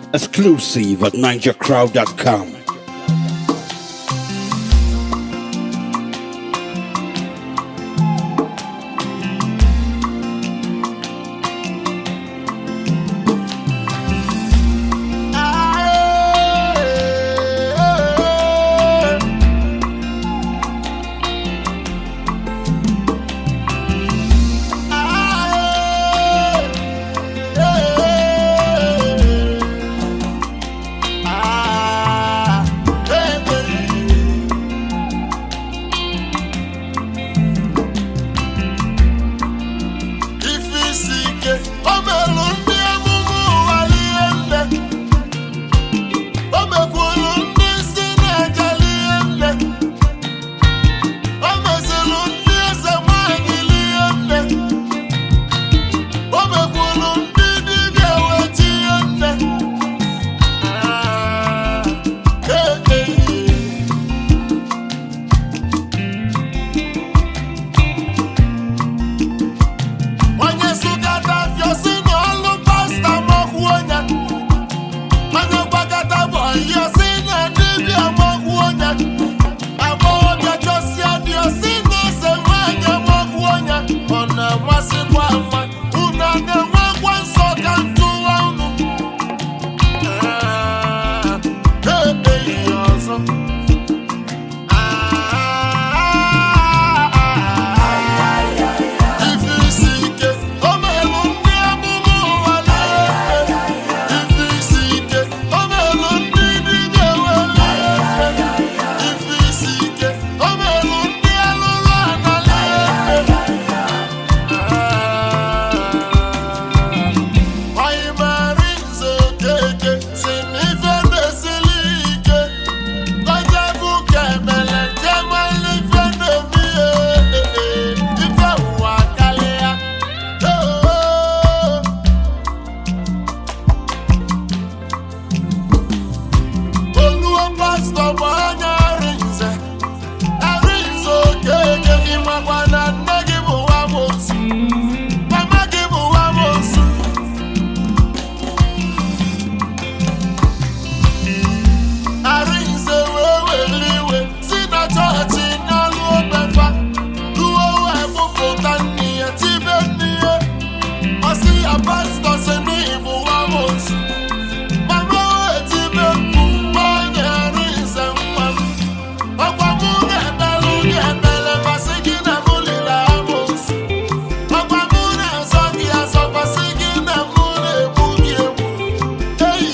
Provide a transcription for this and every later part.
Exclusive at NigerCrowd.com. ife isi ike o melụ ndị amụma ụwa ihe nne o mekwuru ndị isi na-ejeli ihe nne o meziri ndị eze nwanyị ihe nne o mekwuru ndị dibịa weti ihe nne Ah, eh, eh, eh. onye sụkata afịa si na ọlụ pasta makwuo ya onye gbakọta bụ ọhịa si na dibịa makwuo ya agbọghọbịa chọsịa dị si na eze nwanyị makwuo ya ọ na-amasịkwa ama unu a na-enwekwa nsọ ka ntụwa unu Ah, ebeghị ya ọzọ Ah, ife isi ike o merụ ndị amụma ụwa na-efe ife isi ike o merụ ndị dibịa were ife isi ike o merụ ndị alụrụ ana na-efe anyị mara nze okeke si na ife na-esili ike onye bụ ka emele jemala ife na-eme ihe ife ụwa karịa Oh. oluo pastọ bụ anya arinze arinze okeke gị makwa na nne gị bụ nwamosu mama gị bụ nwamosu arinze wee were iwe si na chọọchị n'alụ obefa ruo wee mụpụta nne ya tibe nne ya ọsị ya pastọ si n'ịbụ nwamosu mama wee tibe mkpu onye arinze nwa m ọkwa mụ ga-ebelu gị ebele masị gị na mụ liri amosu ọkwa mụ na-azọ gị azọ masị gị na mụ na-egbu gị egbu eyi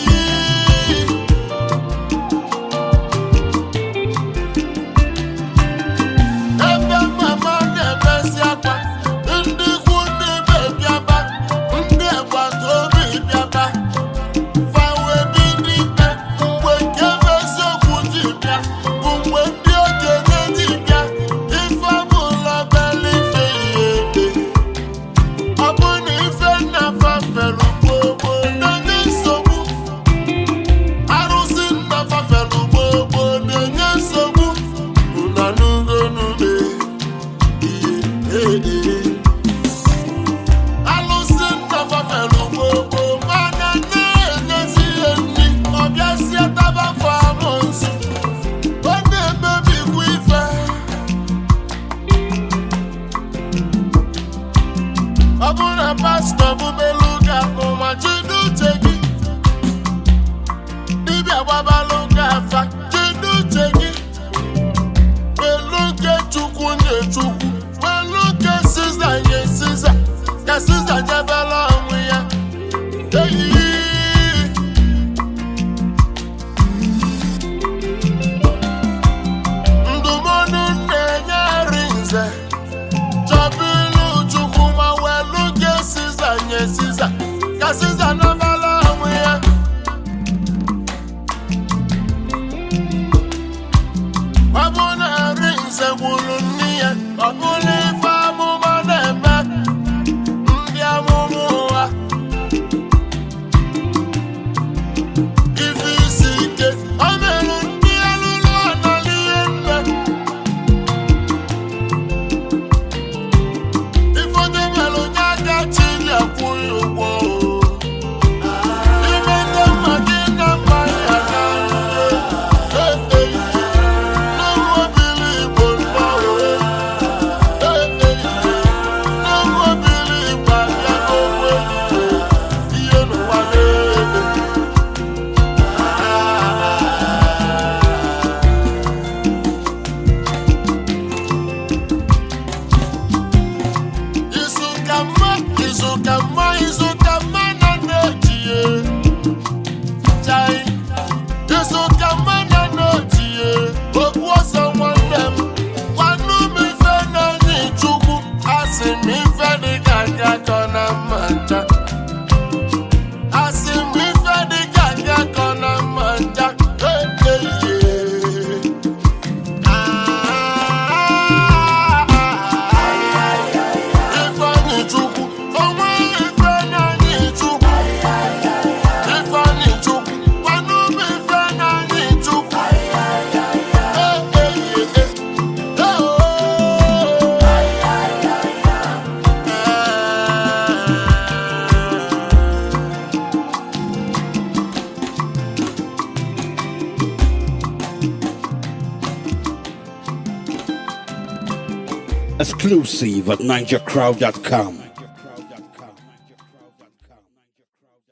ebe mama na-ebezi akwa ndị ikwu ndị be bịaba ndị agbata obi bịaba fawe bido ikpe mgbe nke bụ eziokwu ji bịa bụ mgbe ndị okenye ji bịa ife ọbụla bela ife ihe ebe ọ bụ na ife nna fafere gbogbo na-enye nsogbu arụsị nna fafere gbogbo na-enye nsogbu unanugonume ihe alụsị nna fafere gbogbo mana na-enyezi ihe nri ọbịazie tabafọ amụnsụ ọ na-emebikwa ife ọ bụrụ na pastọ bụbelu ụka ụma jide uche gị dibịa gbabalụ ụka afa jide uche gị welu nke chukwu nye chukwu welu nke siza nye siza ka siza jebela onwe ya eyi ndụmọdụ na-enye nri nze chọbụ ilu chukwu ma welu nke siza nye siza ka siza nabala onwe ya ọ bụ na nri nze gwuru nne ya ọ bụla ife amụma na-eme ndị ka mma izu ka mma na na-ejie chai izu ka mma na na-ejie okwu ọsọ nwanne m gwanụ m ife na-enye chukwu asị m ife dị ka gị akọ na mma ncha asị m ife dị ka gị akọ na mma ncha eyeye Ifeanyi Chukwu, onwe ife na-anyị Chukwu. Ifeanyi Chukwu, gwanụ m ife na-anyị Chukwu. Eh, eh, eh, eh. Eh, oh. Exclusive at NigerCrowd.com.